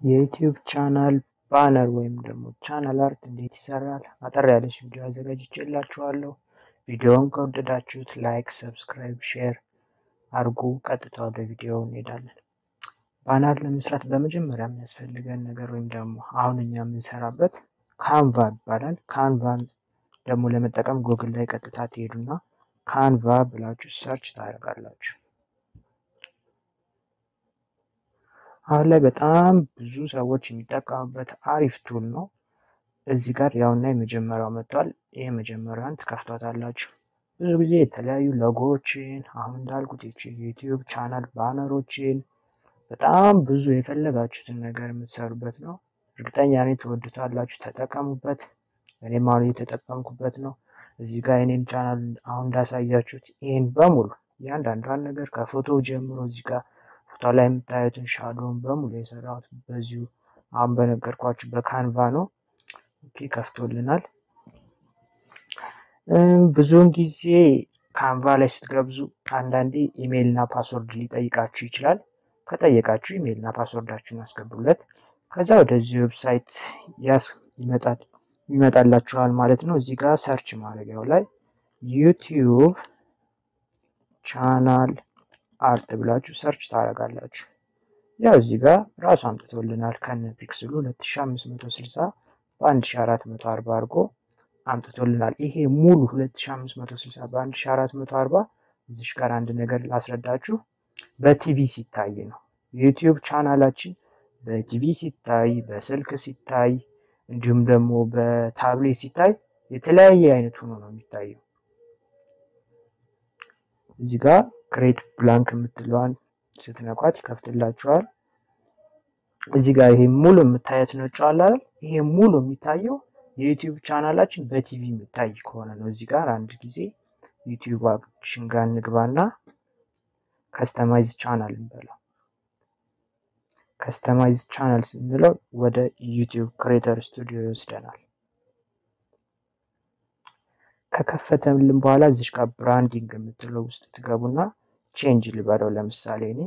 የዩቲዩብ ቻናል ባነር ወይም ደግሞ ቻናል አርት እንዴት ይሰራል? አጠር ያለች ቪዲዮ አዘጋጅቼላችኋለሁ። ቪዲዮውን ከወደዳችሁት ላይክ፣ ሰብስክራይብ፣ ሼር አድርጉ። ቀጥታ ወደ ቪዲዮ እንሄዳለን። ባነር ለመስራት በመጀመሪያ የሚያስፈልገን ነገር ወይም ደግሞ አሁን እኛ የምንሰራበት ካንቫ ይባላል። ካንቫን ደግሞ ለመጠቀም ጉግል ላይ ቀጥታ ትሄዱና ካንቫ ብላችሁ ሰርች ታደርጋላችሁ። አሁን ላይ በጣም ብዙ ሰዎች የሚጠቀሙበት አሪፍ ቱል ነው። እዚህ ጋር ያውና የመጀመሪያው መጥቷል። ይህ መጀመሪያን ትከፍቷታላችሁ። ብዙ ጊዜ የተለያዩ ሎጎዎችን አሁን እንዳልኩት የዩቲዩብ ቻናል ባነሮችን በጣም ብዙ የፈለጋችሁትን ነገር የምትሰሩበት ነው። እርግጠኛ ነኝ ትወዱታላችሁ። ተጠቀሙበት። እኔም አሁን እየተጠቀምኩበት ነው። እዚህ ጋር የኔን ቻናል አሁን እንዳሳያችሁት ይህን በሙሉ እያንዳንዷን ነገር ከፎቶ ጀምሮ እዚህ ጋር ፎቶ ላይ የምታዩትን ሻዶውን በሙሉ የሰራሁት በዚሁ አሁን በነገርኳችሁ በካንቫ ነው። ኦኬ ከፍቶልናል። ብዙውን ጊዜ ካንቫ ላይ ስትገብዙ አንዳንዴ ኢሜይል እና ፓስወርድ ሊጠይቃችሁ ይችላል። ከጠየቃችሁ ኢሜይል እና ፓስወርዳችሁን አስገቡለት። ከዛ ወደዚህ ዌብሳይት ያስ ይመጣል ይመጣላችኋል ማለት ነው። እዚህ ጋር ሰርች ማድረጊያው ላይ ዩቲዩብ ቻናል አርት ብላችሁ ሰርች ታደርጋላችሁ። ያው እዚህ ጋር ራሱ አምጥቶልናል ከነ ፒክስሉ 2560 በ1440 አድርጎ አምጥቶልናል። ይሄ ሙሉ 2560 በ1440 እዚሽ ጋር አንድ ነገር ላስረዳችሁ። በቲቪ ሲታይ ነው የዩቲዩብ ቻናላችን በቲቪ ሲታይ፣ በስልክ ሲታይ እንዲሁም ደግሞ በታብሌት ሲታይ የተለያየ አይነት ሆኖ ነው የሚታየው። እዚህ ጋር ክሬት ብላንክ የምትለዋን ስትነኳት ይከፍትላችኋል። እዚህ ጋር ይሄ ሙሉ የምታየት ነጭ አለ አይደል? ይሄ ሙሉ የሚታየው የዩቲዩብ ቻናላችን በቲቪ የሚታይ ከሆነ ነው። እዚህ ጋር አንድ ጊዜ ዩቲዩባችን ጋር እንግባና ከስተማይዝ ቻናል እንበለው። ከስተማይዝ ቻናል ስንለው ወደ ዩቲዩብ ክሬተር ስቱዲዮ ይወስደናል። ከከፈተልን በኋላ እዚሽ ጋር ብራንዲንግ የምትለው ውስጥ ትገቡና ቼንጅ ልበለው። ለምሳሌ እኔ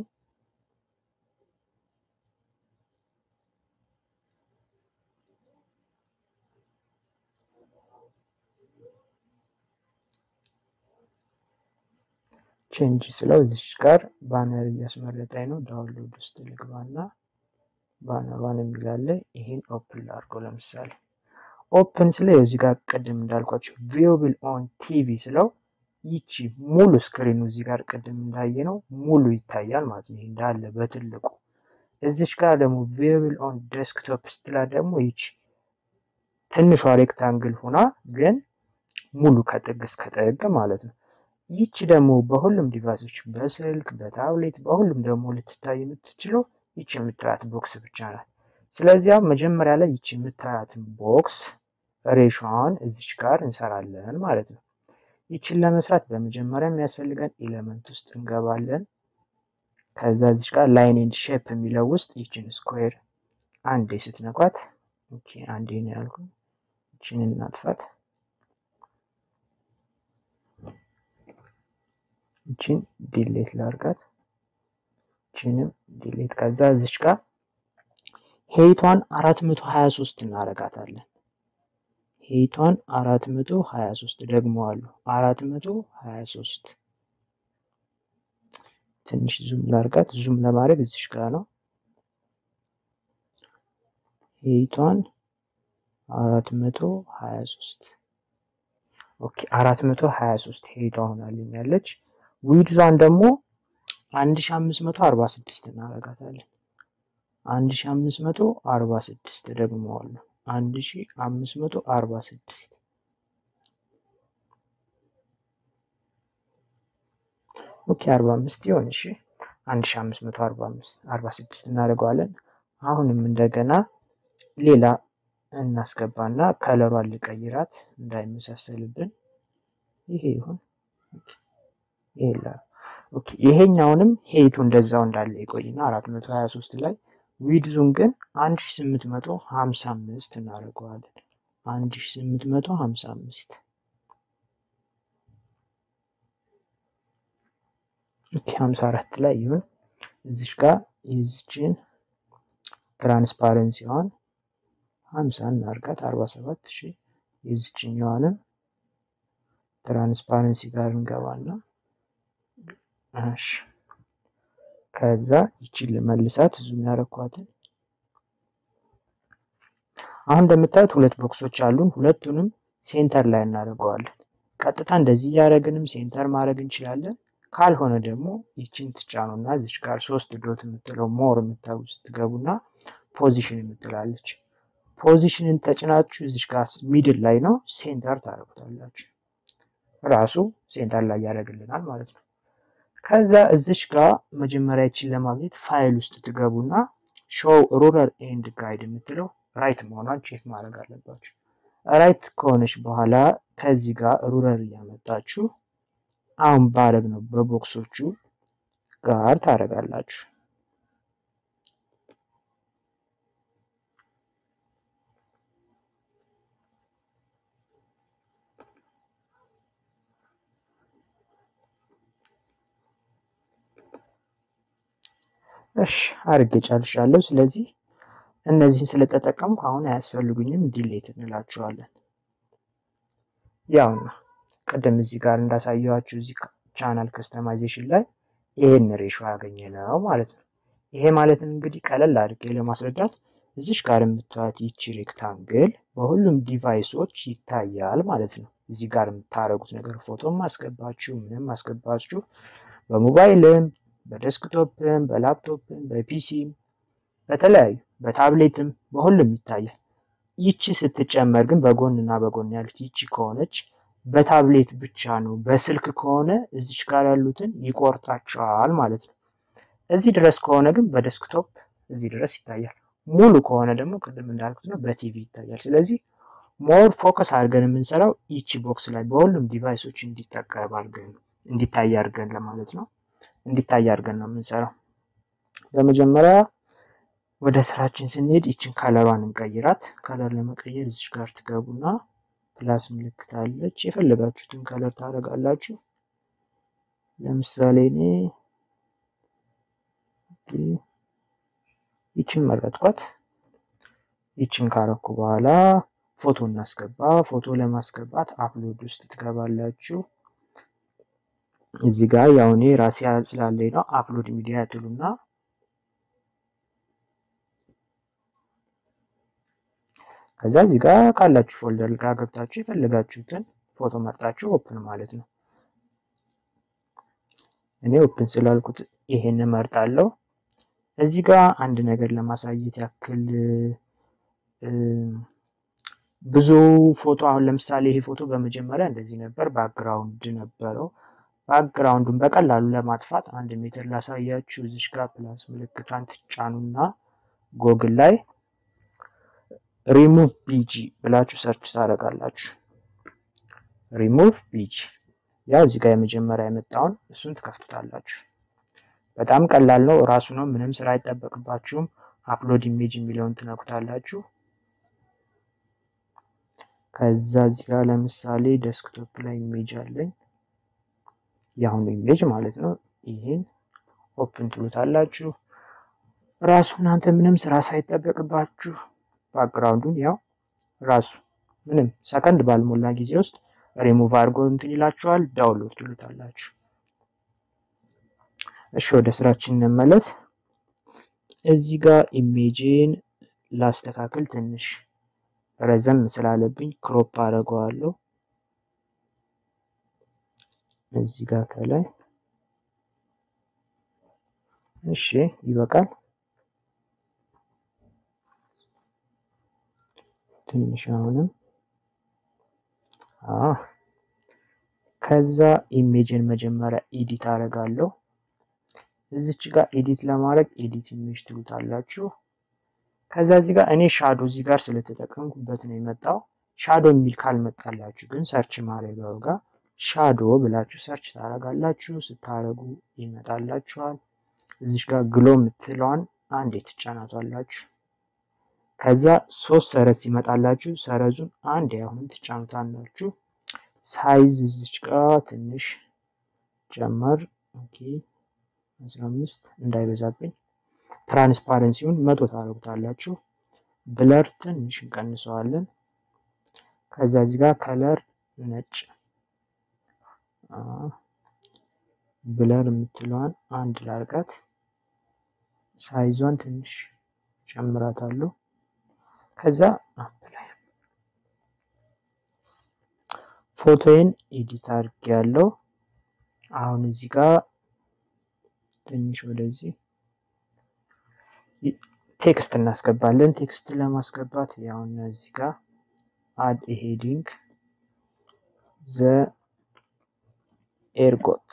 ቼንጅ ስለው እዚሽ ጋር ባነር እያስመረጠኝ ነው። ዳውንሎድ ውስጥ ልግባና ባነሯን የሚላለ ይሄን ኦፕን ላድርገው። ለምሳሌ ኦፕን ስለው እዚህ ጋር ቅድም እንዳልኳቸው ቪውብል ኦን ቲቪ ስለው ይቺ ሙሉ ስክሪኑ እዚህ ጋር ቅድም እንዳየ ነው ሙሉ ይታያል ማለት ነው። እንዳለ በትልቁ እዚች ጋር ደግሞ ቪውብል ኦን ዴስክቶፕ ስትላ ደግሞ ይቺ ትንሿ ሬክታንግል ሆና ግን ሙሉ ከጥግ እስከ ጥግ ማለት ነው። ይቺ ደግሞ በሁሉም ዲቫይሶች በስልክ በታብሌት በሁሉም ደግሞ ልትታይ የምትችለው ይቺ የምታያት ቦክስ ብቻ ናት። ስለዚያ መጀመሪያ ላይ ይቺ የምታያትን ቦክስ ሬሽን እዚች ጋር እንሰራለን ማለት ነው። ይችን ለመስራት በመጀመሪያ የሚያስፈልገን ኤሌመንት ውስጥ እንገባለን። ከዛ እዚች ጋር ላይን ኤንድ ሼፕ የሚለው ውስጥ ይችን ስኩዌር አንዴ ስትነኳት፣ ኦኬ አንዴ ነው ያልኩ። ይችን እናጥፋት። ይችን ዲሌት ላርጋት። ይችንም ዲሌት። ከዛ እዚች ጋር ሄይቷን 423 እናረጋታለን። ሄይቷን 423 ደግሞ አሉ 423 ትንሽ ዙም ላርጋት። ዙም ለማድረግ እዚሽ ጋር ነው። ሄይቷን 423 ኦኬ 423 ሄይቷ ሆናልኛለች። ዊድዟን ደግሞ 1546 እናረጋታለን። 1546 ደግሞ አሉ 1546 ኦኬ 45 ይሆን። እሺ 1545 46 እናደርገዋለን። አሁንም እንደገና ሌላ እናስገባና ከለሯን ልቀይራት እንዳይመሳሰልብን። ይሄ ይሁን። ይሄ ኦኬ ይሄኛውንም ሄይቱ እንደዛው እንዳለ ይቆይና 423 ላይ ዊድዙን ግን 1855 እናደርገዋለን። 1855 ኦኬ 54 ላይ ይሁን። እዚሽ ጋር የዚችን ትራንስፓረንሲዋን ሀምሳ እናርጋት አርባ ሰባት ሺ የዚችኛዋንም ትራንስፓረንሲ ጋር እንገባና እሺ ከዛ ይቺን ልመልሳት ዙም ያረኳትን አሁን እንደምታዩት ሁለት ቦክሶች አሉን። ሁለቱንም ሴንተር ላይ እናደርገዋለን። ቀጥታ እንደዚህ እያደረግንም ሴንተር ማድረግ እንችላለን። ካልሆነ ደግሞ ይችን ትጫኑና እዚች ጋር ሶስት ዶት የምትለው ሞር የምታዩ ስትገቡና ፖዚሽን የምትላለች ፖዚሽንን ተጭናችሁ እዚች ጋር ሚድል ላይ ነው ሴንተር ታደርጉታላችሁ። ራሱ ሴንተር ላይ ያደርግልናል ማለት ነው። ከዛ እዚች ጋር መጀመሪያ ይችን ለማግኘት ፋይል ውስጥ ትገቡና ሾው ሩረር ኤንድ ጋይድ የምትለው ራይት መሆኗን ቼክ ማድረግ አለባችሁ። ራይት ከሆነች በኋላ ከዚህ ጋር ሩረር እያመጣችሁ አሁን ባረግ ነው በቦክሶቹ ጋር ታደርጋላችሁ። እሺ አርጌ ጨርሻለሁ። ስለዚህ እነዚህን ስለተጠቀምኩ አሁን አያስፈልጉኝም፣ ዲሌት እንላቸዋለን። ያውና ቅድም እዚህ ጋር እንዳሳየዋችሁ እዚህ ቻናል ከስተማይዜሽን ላይ ይሄን ሬሾ ያገኘ ነው ማለት ነው። ይሄ ማለት እንግዲህ ቀለል አድርጌ ለማስረዳት እዚሽ ጋር የምታዩት ይቺ ሬክታንግል በሁሉም ዲቫይሶች ይታያል ማለት ነው። እዚህ ጋር የምታደርጉት ነገር ፎቶም ማስገባችሁ ምንም ማስገባችሁ በሞባይልም በዴስክቶፕም በላፕቶፕም በፒሲም በተለያዩ በታብሌትም በሁሉም ይታያል። ይቺ ስትጨመር ግን በጎን እና በጎን ያሉት ይቺ ከሆነች በታብሌት ብቻ ነው። በስልክ ከሆነ እዚች ጋር ያሉትን ይቆርጣቸዋል ማለት ነው። እዚህ ድረስ ከሆነ ግን በዴስክቶፕ እዚህ ድረስ ይታያል። ሙሉ ከሆነ ደግሞ ቅድም እንዳልኩት ነው በቲቪ ይታያል። ስለዚህ ሞር ፎከስ አድርገን የምንሰራው ይቺ ቦክስ ላይ በሁሉም ዲቫይሶች እንዲጠቀም አድርገን እንዲታይ አድርገን ለማለት ነው። እንዲታይ አድርገን ነው የምንሰራው። በመጀመሪያ ወደ ስራችን ስንሄድ ይችን ከለሯን እንቀይራት። ከለር ለመቀየር እዚች ጋር ትገቡና ፕላስ ምልክት አለች። የፈለጋችሁትን ከለር ታደርጋላችሁ። ለምሳሌ እኔ ይችን መረጥኳት። ይችን ካረኩ በኋላ ፎቶ እናስገባ። ፎቶ ለማስገባት አፕሎድ ውስጥ ትገባላችሁ። እዚህ ጋር ያው እኔ ራሴ ስላለኝ ነው አፕሎድ ሚዲያ ትሉና ከዛ እዚህ ጋር ካላችሁ ፎልደር ጋር ገብታችሁ የፈለጋችሁትን ፎቶ መርጣችሁ ኦፕን ማለት ነው። እኔ ኦፕን ስላልኩት ይሄን መርጣለሁ። እዚህ ጋር አንድ ነገር ለማሳየት ያክል ብዙ ፎቶ አሁን ለምሳሌ ይሄ ፎቶ በመጀመሪያ እንደዚህ ነበር፣ ባክግራውንድ ነበረው። ባክግራውንዱን በቀላሉ ለማጥፋት አንድ ሜትር ላሳያችሁ። እዚሽ ጋር ፕላስ ምልክቷን ትጫኑና ጎግል ላይ ሪሙቭ ቢጂ ብላችሁ ሰርች ታደርጋላችሁ። ሪሙቭ ቢጂ ያው እዚህ ጋር የመጀመሪያ የመጣውን እሱን ትከፍቱታላችሁ። በጣም ቀላል ነው፣ እራሱ ነው። ምንም ስራ አይጠበቅባችሁም። አፕሎድ ኢሜጅ የሚለውን ትነኩታላችሁ። ከዛ እዚህ ጋር ለምሳሌ ዴስክቶፕ ላይ ኢሜጅ አለኝ፣ የአሁኑ ኢሜጅ ማለት ነው። ይሄን ኦፕን ትሉታላችሁ። ራሱ እናንተ ምንም ስራ ሳይጠበቅባችሁ ባክግራውንዱን ያው ራሱ ምንም ሰከንድ ባልሞላ ጊዜ ውስጥ ሪሙቭ አድርጎ እንትን ይላችኋል። ዳውንሎድ ትሉታላችሁ። እሺ ወደ ስራችን እንመለስ። እዚህ ጋር ኢሜጅን ላስተካክል ትንሽ ረዘም ስላለብኝ ክሮፕ አደርገዋለሁ። እዚህ ጋር ከላይ እሺ ይበቃል። ትንሽ አሁንም ከዛ ኢሜጅን መጀመሪያ ኤዲት አደርጋለሁ። እዚች ጋር ኤዲት ለማድረግ ኤዲት ኢሜጅ ትሉታላችሁ። ከዛ እዚህ ጋር እኔ ሻዶ እዚህ ጋር ስለተጠቀምኩበት ነው የመጣው። ሻዶ የሚል ካልመጣላችሁ ግን ሰርች ማድረጊያው ጋር ሻዶ ብላችሁ ሰርች ታደርጋላችሁ። ስታደርጉ ይመጣላችኋል። እዚች ጋር ግሎ የምትለዋን አንዴ ትጫናቷላችሁ። ከዛ ሶስት ሰረዝ ሲመጣላችሁ ሰረዙን አንድ አሁንም ትጫኑታላችሁ። ሳይዝ እዚች ጋር ትንሽ ጨመር ኦኬ 15 እንዳይበዛብኝ ትራንስፓረንሲውን መቶ ታደርጉታላችሁ። ብለር ትንሽ እንቀንሰዋለን። ከዛ እዚህ ጋር ከለር ነጭ ብለር የምትለዋን አንድ ላርጋት። ሳይዟን ትንሽ ጨምራታለሁ። ከዛ አፕላይ ፎቶዬን ኤዲት አድርጌ ያለው አሁን እዚህ ጋር ትንሽ ወደዚህ ቴክስት እናስገባለን። ቴክስት ለማስገባት ያውን እዚህ ጋር አድ ሄዲንግ ዘ ኤርጎት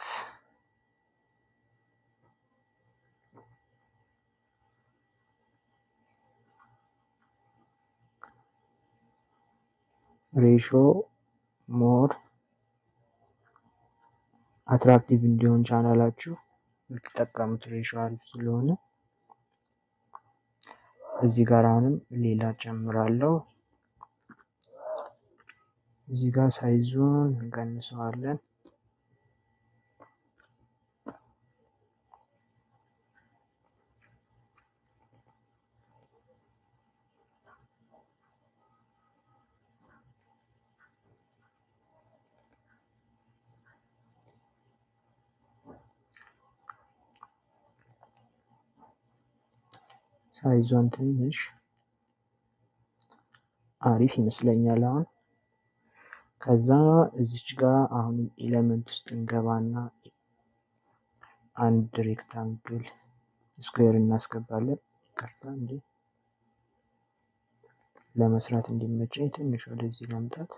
ሬሾ ሞር አትራክቲቭ እንዲሆን ቻናላችሁ የምትጠቀሙት ሬሾ አሪፍ ስለሆነ እዚህ ጋር አሁንም ሌላ ጨምራለሁ። እዚህ ጋር ሳይዙን እንቀንሰዋለን። ሳይዟን ትንሽ አሪፍ ይመስለኛል። አሁን ከዛ እዚች ጋር አሁን ኤሌመንት ውስጥ እንገባና አንድ ሬክታንግል ስኩዌር እናስገባለን። ይቅርታ እንዴ ለመስራት እንዲመቸኝ ትንሽ ወደዚህ ለምጣት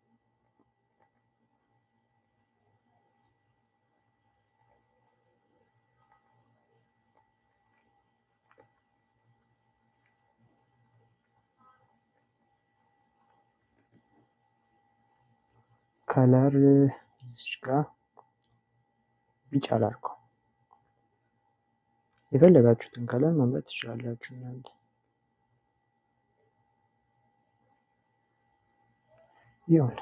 ከለር እዚች ጋር ቢጫ ላድርገው። የፈለጋችሁትን ከለር መምረጥ ትችላላችሁ እናንተ። ይሁን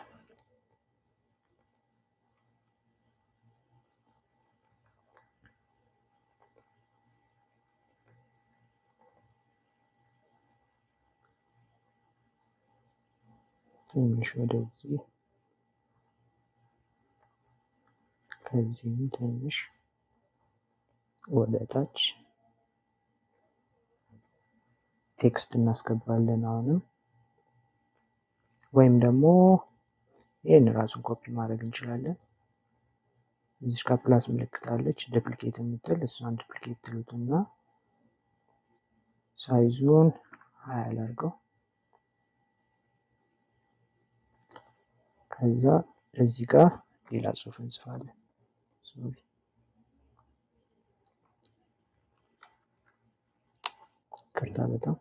ትንሽ ወደዚህ ከዚህም ትንሽ ወደ ታች ቴክስት እናስገባለን። አሁንም ወይም ደግሞ ይህን ራሱን ኮፒ ማድረግ እንችላለን። እዚች ጋር ፕላስ ምልክት አለች ዱፕሊኬት የምትል እሷን ዱፕሊኬት ትሉትና ሳይዙን ሀያ ላድርገው። ከዛ እዚህ ጋር ሌላ ጽሑፍ እንጽፋለን። ሶሪ ቅርታ በጣም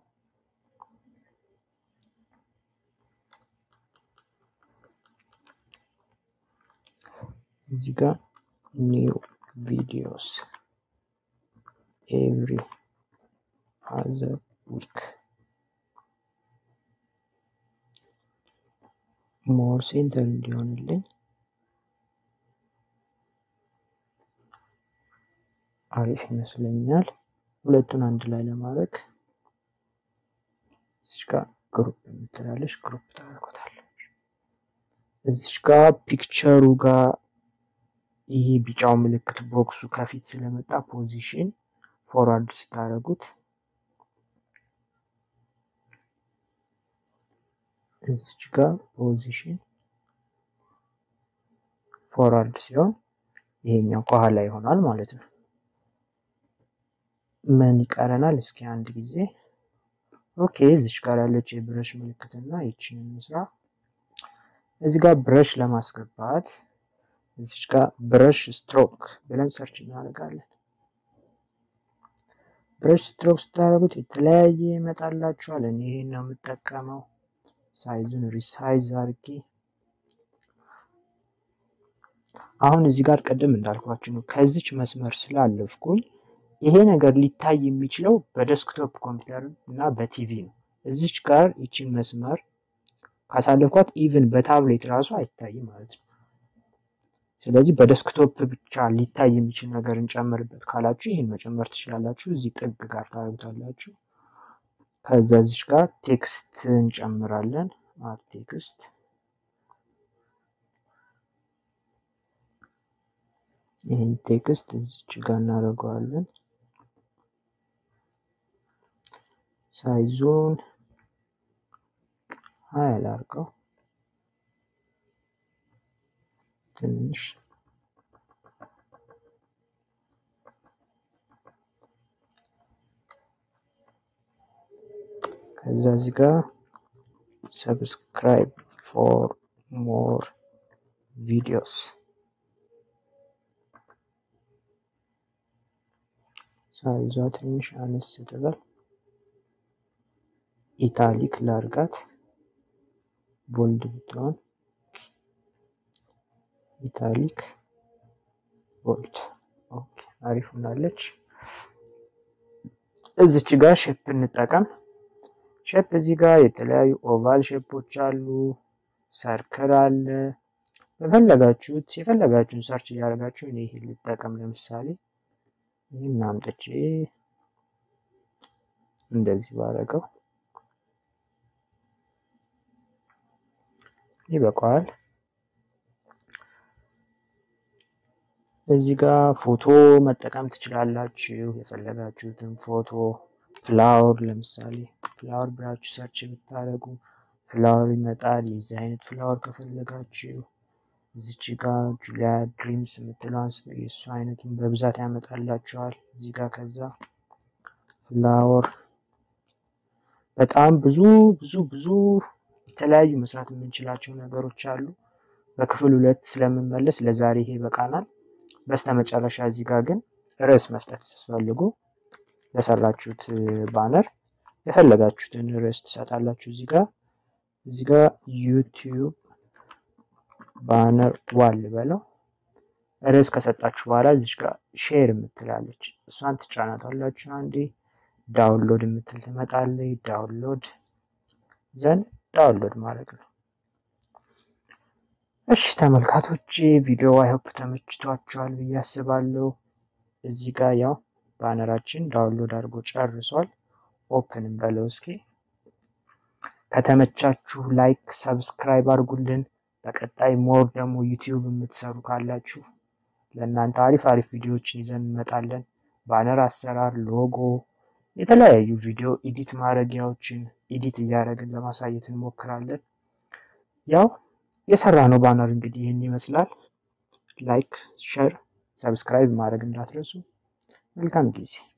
እዚህ ጋር ኒው ቪዲዮስ ኤቭሪ አዘር ዊክ ሞር ሴንተር እንዲሆንልኝ አሪፍ ይመስለኛል። ሁለቱን አንድ ላይ ለማድረግ እዚች ጋር ግሩፕ የምትላለች ግሩፕ ታደርጎታለች። እዚች ጋር ፒክቸሩ ጋር ይሄ ቢጫው ምልክት ቦክሱ ከፊት ስለመጣ ፖዚሽን ፎርዋርድ ስታደርጉት እዚች ጋር ፖዚሽን ፎርዋርድ ሲሆን ይሄኛው ከኋላ ይሆናል ማለት ነው። ምን ይቀረናል? እስኪ አንድ ጊዜ ኦኬ። እዚች ጋር ያለች የብረሽ ምልክትና ይችን እንስራ። እዚህ ጋር ብረሽ ለማስገባት እዚች ጋር ብረሽ ስትሮክ ብለን ሰርች እናደርጋለን። ብረሽ ስትሮክ ስታደርጉት የተለያየ ይመጣላችኋል። እኔ ይሄን ነው የምጠቀመው። ሳይዙን ሪሳይዝ አድርጌ አሁን እዚህ ጋር ቅድም እንዳልኳችሁ ነው። ከዚች መስመር ስላለፍኩኝ ይሄ ነገር ሊታይ የሚችለው በዴስክቶፕ ኮምፒውተር እና በቲቪ ነው። እዚች ጋር ይችን መስመር ካሳለፍኳት ኢቭን በታብሌት ራሱ አይታይም ማለት ነው። ስለዚህ በደስክቶፕ ብቻ ሊታይ የሚችል ነገር እንጨምርበት ካላችሁ ይህን መጨመር ትችላላችሁ። እዚህ ጥግ ጋር ታደርጉታላችሁ። ከዛ እዚች ጋር ቴክስት እንጨምራለን። አድ ቴክስት ይህን ቴክስት እዚች ጋር እናደርገዋለን። ሳይዞን ሀያ ላድርገው ትንሽ ከዛ እዚህ ጋር ሰብስክራይብ ፎር ሞር ቪዲዮስ ሳይዟ ትንሽ አነስ ስትበል ኢታሊክ ላርጋት ቦልድ ብትሆን ኢታሊክ ቦልድ ኦኬ፣ አሪፍ ሆናለች። እዚች ጋር ሼፕ እንጠቀም። ሼፕ እዚህ ጋር የተለያዩ ኦቫል ሼፖች አሉ፣ ሰርክል አለ። በፈለጋችሁት የፈለጋችሁን ሰርች እያደረጋችሁ እኔ ይሄን ልጠቀም። ለምሳሌ ይህን አምጥቼ እንደዚህ ባረገው ይበቃዋል። እዚህ ጋር ፎቶ መጠቀም ትችላላችሁ። የፈለጋችሁትን ፎቶ ፍላወር፣ ለምሳሌ ፍላወር ብላችሁ ሰርች ብታደርጉ ፍላወር ይመጣል። የዚህ አይነት ፍላወር ከፈለጋችሁ እዚች ጋር ጁሊያ ድሪምስ የምትለውን የእሱ አይነቱን በብዛት ያመጣላችኋል። እዚህ ጋር ከዛ ፍላወር በጣም ብዙ ብዙ ብዙ የተለያዩ መስራት የምንችላቸው ነገሮች አሉ። በክፍል ሁለት ስለምንመለስ ለዛሬ ይሄ ይበቃናል። በስተመጨረሻ እዚህ ጋር ግን ርዕስ መስጠት ስትፈልጉ ለሰራችሁት ባነር የፈለጋችሁትን ርዕስ ትሰጣላችሁ። እዚህ ጋር እዚህ ጋር ዩቲዩብ ባነር ዋል በለው ርዕስ ከሰጣችሁ በኋላ እዚህ ጋር ሼር የምትላለች እሷን ትጫናታላችሁ። አንዴ ዳውንሎድ የምትል ትመጣለች። ዳውንሎድ ዘንድ ዳውንሎድ ማድረግ ነው። እሺ ተመልካቶች ቪዲዮ አይሆፕ ተመችቷችኋል ብዬ አስባለሁ። እዚህ ጋር ያው ባነራችን ዳውንሎድ አድርጎ ጨርሷል። ኦፕን እንበለው እስኪ። ከተመቻችሁ ላይክ፣ ሰብስክራይብ አድርጉልን። በቀጣይ ሞር ደግሞ ዩቲዩብ የምትሰሩ ካላችሁ ለእናንተ አሪፍ አሪፍ ቪዲዮዎችን ይዘን እንመጣለን። ባነር አሰራር፣ ሎጎ፣ የተለያዩ ቪዲዮ ኤዲት ማድረጊያዎችን ኤዲት እያደረግን ለማሳየት እንሞክራለን። ያው የሰራ ነው ባነር እንግዲህ ይህን ይመስላል። ላይክ፣ ሸር፣ ሰብስክራይብ ማድረግ እንዳትረሱ። መልካም ጊዜ